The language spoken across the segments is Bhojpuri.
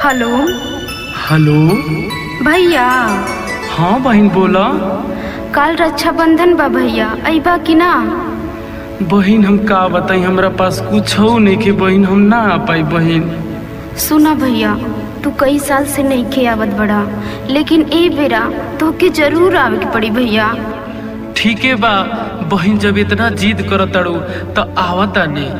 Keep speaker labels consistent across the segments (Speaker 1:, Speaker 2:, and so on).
Speaker 1: हेलो
Speaker 2: हेलो
Speaker 1: भैया
Speaker 2: हाँ बहन बोला
Speaker 1: काल रक्षाबंधन बा भैया अइबा कि ना
Speaker 2: बहन हम का बताई हमरा पास कुछ हो नहीं के बहन हम ना आ पाई बहन
Speaker 1: सुना भैया तू कई साल से नहीं खे आवत बड़ा लेकिन ए बेरा तोहके जरूर आवे के पड़ी भैया
Speaker 2: ठीके बा बहन जब इतना जिद करत ताड़ू तो आवता ने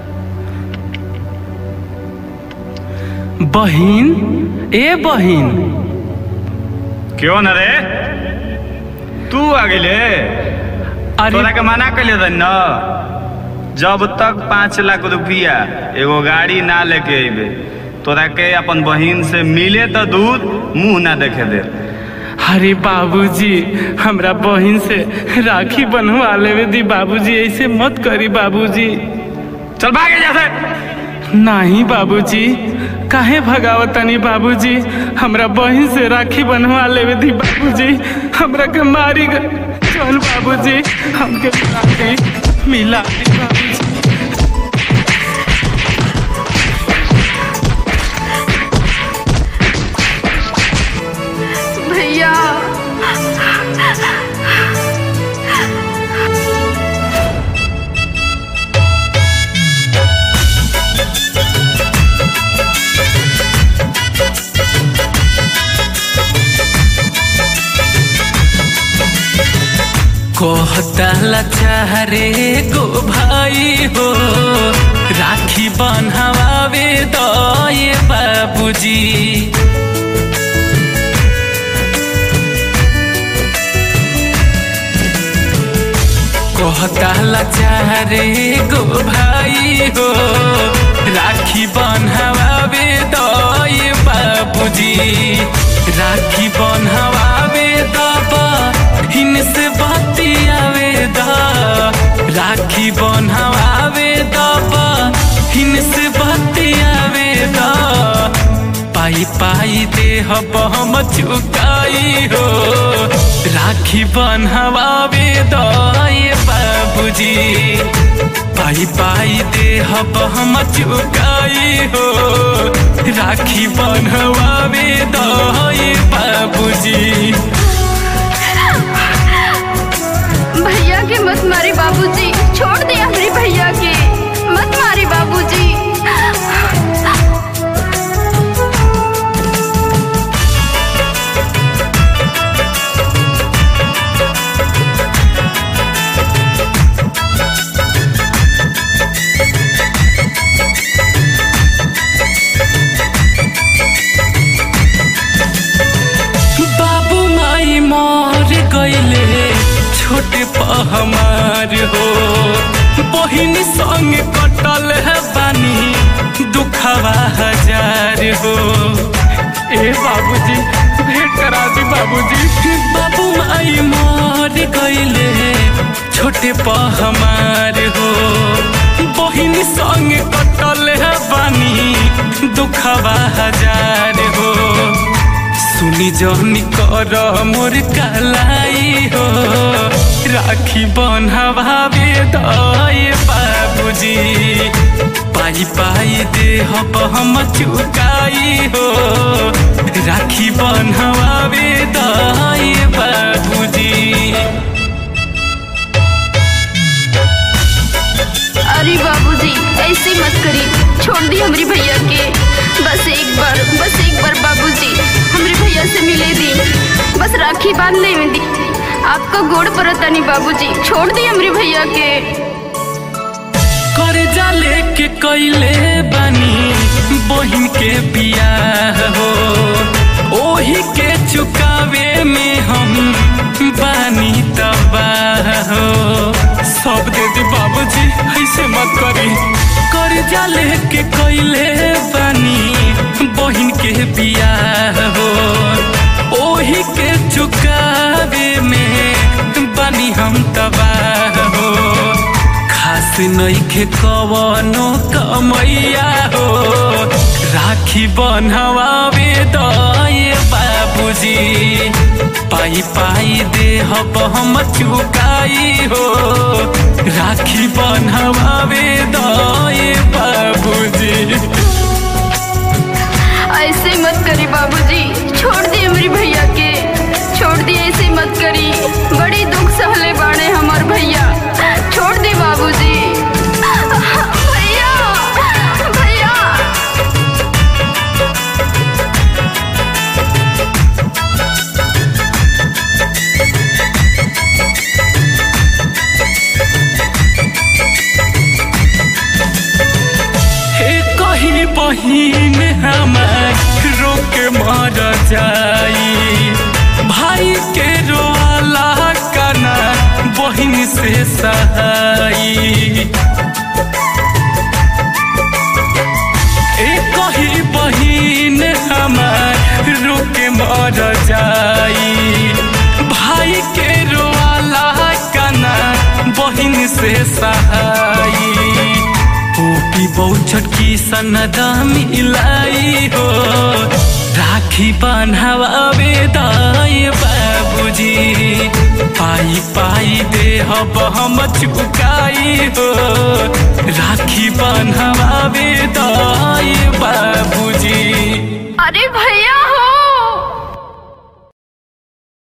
Speaker 2: बहन ए बहन
Speaker 3: क्यों न रे तू आ गेले
Speaker 2: अरे
Speaker 3: तोरा के मना कैले रही न जब तक पाँच लाख रुपया एगो गाड़ी ना लेके अइबे तोरा के अपन बहिन से मिले तो दूर मुंह ना देखे दे
Speaker 2: अरे बाबूजी हमरा बहन से राखी बनवा लेवे दी बाबूजी ऐसे मत करी बाबूजी
Speaker 3: चल भागे जैसे
Speaker 2: नहीं बाबूजी काहे भगावतनी बाबूजी हमरा बहन से राखी बनवा लेवे दी बाबूजी हमरा के मारी ग- चल बाबूजी हमके मिला दी मिला दी बाबूजी
Speaker 1: भैया
Speaker 2: कहता लचारे गो भाई हो राखी बनवावे दये बाबूजी कहता लचारे गो भाई हो राखी बनवावे दये बाबूजी राखी बनवावे दबा हिनसे बतियावे दा राखी बनवावे दबा हिनसे बतियावे दा पाई पाई दे हम चुकाई हो राखी बनवावे दये बाबूजी पाई पाई दे हम चुकाई हो राखी बनवावे दये बाबूजी
Speaker 1: भैया के मत मारी बाबूजी छोड़ दिया मेरे भैया के मत मारी बाबूजी
Speaker 2: बाबू माई मर गईले छोटे पहमार हो बहिन संग कटल है बानी दुखवा हजार हो ए बाबूजी भेंट करा दी बाबूजी बाबू माई मर गईले छोटे पहमार हो बहिन संग कटल है बानी दुखवा हजार हो सुनी जहनी कर मोर कलाई हो राखी बनवावे दये बाबूजी पाई पाई दे हम चुकाई हो राखी बनवावे दये बाबूजी
Speaker 1: अरे बाबूजी ऐसे मत करी छोड़ दी हमारी भैया के बस एक बार बस एक बार बाबूजी हमारे भैया से मिले दी बस राखी बांधने में दी आपका गोड़ परता नहीं बाबूजी छोड़ दी हमारे भैया के
Speaker 2: कर्जा लेके कैले बानी बहिन के बियाह हो ओही के चुकावे में हम बानी तबाह हो सब दे दी बाबूजी ऐसे मत करी कर्जा लेके कैले बानी बहिन के बियाह हो ओही के चुकावे में बानी हम तबाह हो खास नइखे कवनो कमैया हो राखी बनवावे दये बाबूजी पाई पाई दे हम चुकाई हो राखी बनवावे दये बाबूजी
Speaker 1: ऐसे मत करी बाबूजी छोड़ दिए मेरी भैया के छोड़ दिए ऐसे मत करी बड़ी दुख सहले बाड़े हमार भैया छोड़ दी बाबूजी भैया भैया
Speaker 2: हे कहीं बहिन हमार रोक मर जाई भाई के रोला कना बहिन से सहाई ए कहीं बहिन हमार रुक मर जाई भाई के रोला कना बहिन से सहाई पोपी बहुचट की सनदा मिलाई हो राखी बान्हावे दाय बाबूजी पाई पाई दे हब हम चुकाई हो राखी बान्हावे दा